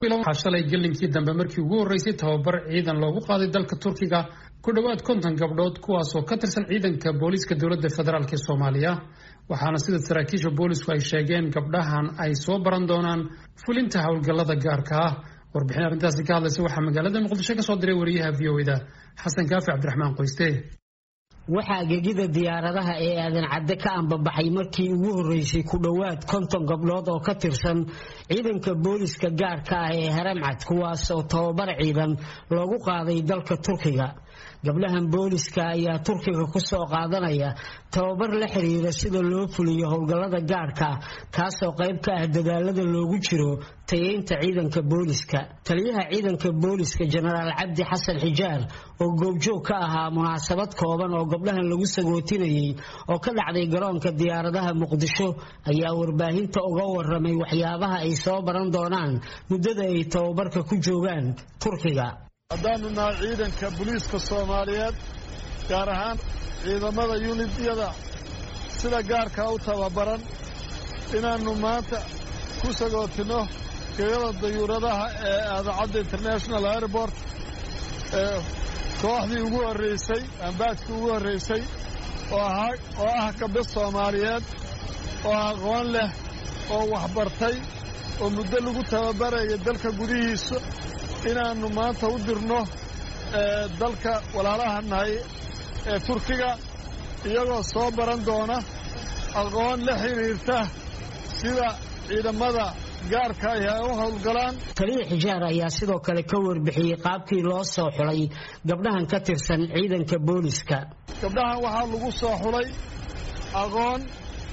waxaa shalay gelinkii dambe markii ugu horreysay tababar ciidan loogu qaaday dalka turkiga ku dhowaad konton gabdhood kuwaasoo ka tirsan ciidanka booliiska dowladda federaalk ee soomaaliya waxaana sida saraakiisha boolisku ay sheegeen gabdhahan ay soo baran doonaan fulinta howlgallada gaarka ah warbixin arrintaasi ka hadlaysa waxaa magaalada muqdisho ka soo diray wariyaha v o da xasan kaafi cabdiraxmaan qoyste waxaa gegida diyaaradaha ee aadan cadde ka ambabaxay markii ugu horreysay ku dhowaad konton gabdhood oo ka tirsan ciidanka booliska gaarka ah ee haramcad kuwaas oo tababar ciidan loogu qaaday dalka turkiga gabdhahan booliska ayaa turkiga ku soo qaadanaya tababar la xiriira sida loo fuliyo howlgallada gaarka kaasoo qayb ka ah dadaalada loogu jiro tayeynta ciidanka booliska taliyaha ciidanka booliska jenaraal cabdi xasan xijaar oo goobjoog ka ahaa munaasabad kooban oo gabdhahan lagu sagootinayay oo ka dhacday garoonka diyaaradaha muqdisho ayaa warbaahinta uga waramay waxyaabaha ay soo baran doonaan muddada ay tababarka ku joogaan turkiga haddaanu nahay ciidanka booliiska soomaaliyeed gaar ahaan ciidamada yunidyada sida gaarkaa u tababaran inaannu maanta ku sagootinno geeyada dayuuradaha ee aadacadda international airport ee kooxdii ugu horraysay ambaadkii ugu horraysay oo ah gabdho soomaaliyeed oo aqoon leh oo waxbartay oo muddo lagu tababaraya dalka gudihiisa inaannu maanta u dirno dalka walaalaha nahay ee turkiga iyagoo soo baran doona aqoon la xidhiirta sida ciidamada gaarka ahi ay u howlgalaan taliya xijaar ayaa sidoo kale ka warbixiyey qaabkii loo soo xulay gabdhahan ka tirsan ciidanka booliska gabdhahan waxaa lagu soo xulay aqoon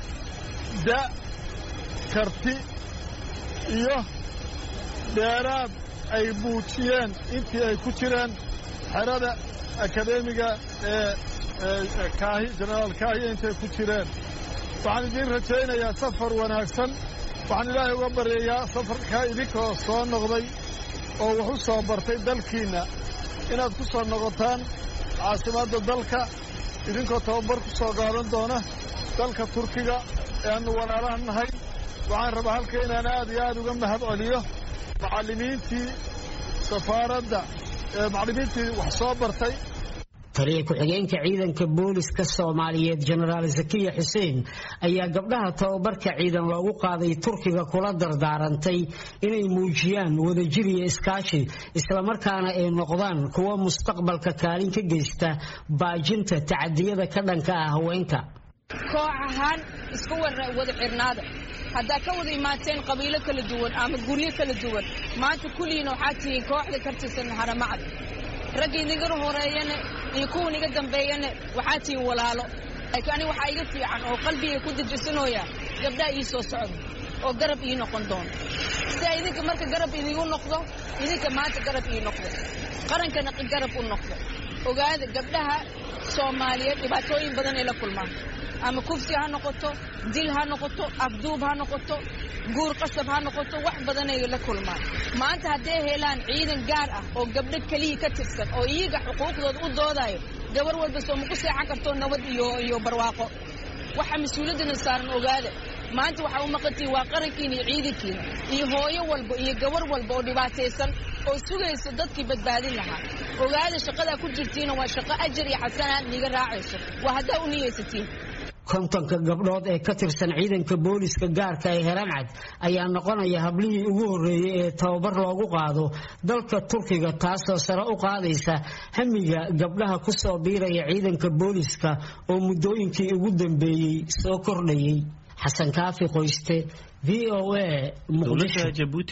da karti iyo dheeraad ay muujiyeen intii ay ku jireen xerada akadeemiga ee kaahi jenaraal kaahiya intay ku jireen waxaan idiin rajaynayaa safar wanaagsan waxaan ilaahay uga baryayaa safarkaa idinkoo soo noqday oo wax u soo bartay dalkiinna inaad ku soo noqotaan caasimadda dalka idinkoo tababar ku soo qaadan doona dalka turkiga ee aannu walaalaha nahay waxaan rabaa halka inaan aad iyo aad uga mahad celiyo macallimiintii safaaradda ee macallimiintii wax soo bartay taliya ku-xigeenka ciidanka booliska soomaaliyeed jenaraal zakiya xuseen ayaa gabdhaha tababarka ciidan loogu qaaday turkiga kula dardaarantay inay muujiyaan wadajir iyo iskaashi islamarkaana ay noqdaan kuwa mustaqbalka kaalin ka geysta baajinta tacadiyada ka dhanka ah haweenka koox ahaan isku wada xirnaada haddaa ka wada imaateen qabiilo kala duwan ama guryo kala duwan maanta kulligiina waxaa tihiin kooxda ka tirsan haramacad ragga idinga horeeyana iyo kuwan iga dambeeyana waxaa tihiin walaalo laakiin aniga waxaa iga fiican oo qalbiga ku dejisanooya gabdhaha ii soo socda oo garab ii noqon doono sidaa idinka marka garab idigu noqdo idinka maanta garab ii noqdo qarankana garab u noqdo ogaada gabdhaha soomaaliyeed dhibaatooyin badan ay la kulmaan ama kufsi ha noqoto dil ha noqoto afduub ha noqoto guur qasab ha noqoto wax badanay la kulmaan maanta hadday helaan ciidan gaar ah oo gabdho keliya ka tirsan oo iyaga xuquuqdooda u doodayo gabar walba soo maku seexan karto nabad iyo iyo barwaaqo waxa mas-uuliyaddana saaran ogaada maanta waxaa u maqantihin waa qarankiina iyo ciidankiina iyo hooyo walba iyo gabar walba oo dhibaataysan oo sugaysa dadkii badbaadin lahaa ogaada shaqadaa ku jirtiina waa shaqo ajar iyo xasanaad niga raacayso waa haddaa u niyaysatiin kontonka gabdhood ee ka tirsan ciidanka booliska gaarka ee herancad ayaa noqonaya hablihii ugu horreeyey ee tababar loogu qaado dalka turkiga taasoo sare u qaadaysa hamiga gabdhaha ku soo biiraya ciidanka booliska oo muddooyinkii ugu dambeeyey soo kordhayay xasan kaafi qoyste v o a muqdisho